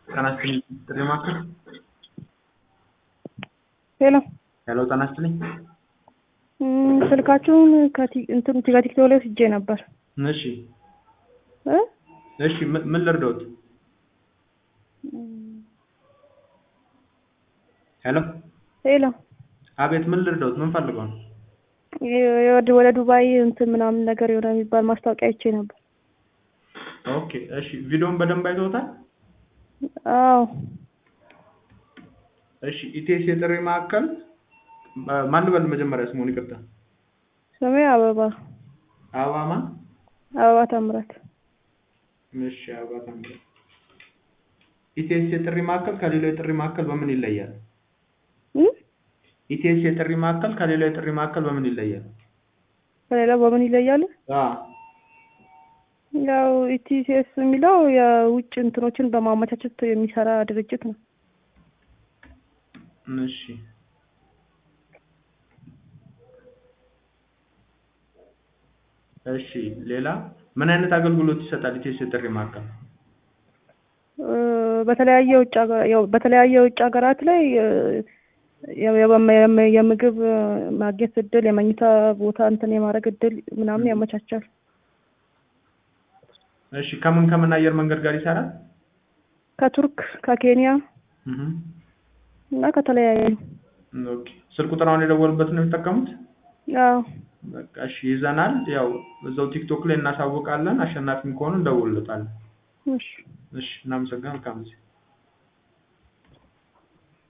ጤና ይስጥልኝ ጥሪ ማዕከል ሄሎ ሄሎ ጤና ይስጥልኝ እም፣ ስልካችሁን ከቲ- እንትን ከቲክቶክ ላይ ወስጄ ነበር እሺ እ እሺ ምን ምን ልርዳዎት ሄሎ ሄሎ አቤት ምን ልርዳዎት ምን ፈልገው ነው የ- ወደ ወደ ዱባይ እንትን ምናምን ነገር የሆነ የሚባል ማስታወቂያ አይቼ ነበር። ኦኬ እሺ ቪዲዮውን በደንብ አይተውታል አዎ እሺ ኢቴስ የጥሪ ማዕከል ማ- ማን ልበል መጀመሪያ ስሙን ይቅርታ ስሜ አበባ አበባ ማን አበባ ታምራት። እሺ አበባ ታምራት ኢቴስ የጥሪ ማዕከል ከሌላው የጥሪ ማዕከል በምን ይለያል እም? ኢቴስ የጥሪ ማዕከል ከሌላው የጥሪ ማዕከል በምን ይለያል ከሌላ በምን ይለያል? አ ያው ኢቲሲኤስ የሚለው የውጭ እንትኖችን በማመቻቸት የሚሰራ ድርጅት ነው። እሺ እሺ ሌላ ምን አይነት አገልግሎት ይሰጣል ኢቴስ የጥሪ ማዕከል እ፣ በተለያየ ውጭ ሀገር ያው በተለያየ ውጭ ሀገራት ላይ እ፣ የ- የመ- የመ- የምግብ እ፣ ማግኘት እድል፣ የመኝታ ቦታ እንትን የማድረግ እድል ምናምን ያመቻቻል። እሺ ከምን ከምን አየር መንገድ ጋር ይሰራል ከቱርክ፣ ከኬንያ እህ እና ከተለያዩ ኦኬ ስልክ ቁጥራውን የደወሉበት ነው የሚጠቀሙት አዎ በቃ እሺ ይዘናል ያው እዛው ቲክቶክ ላይ እናሳውቃለን አሸናፊም ከሆኑ እንደውልለታለን እሺ እሺ እናመሰግናለን መልካም ጊዜ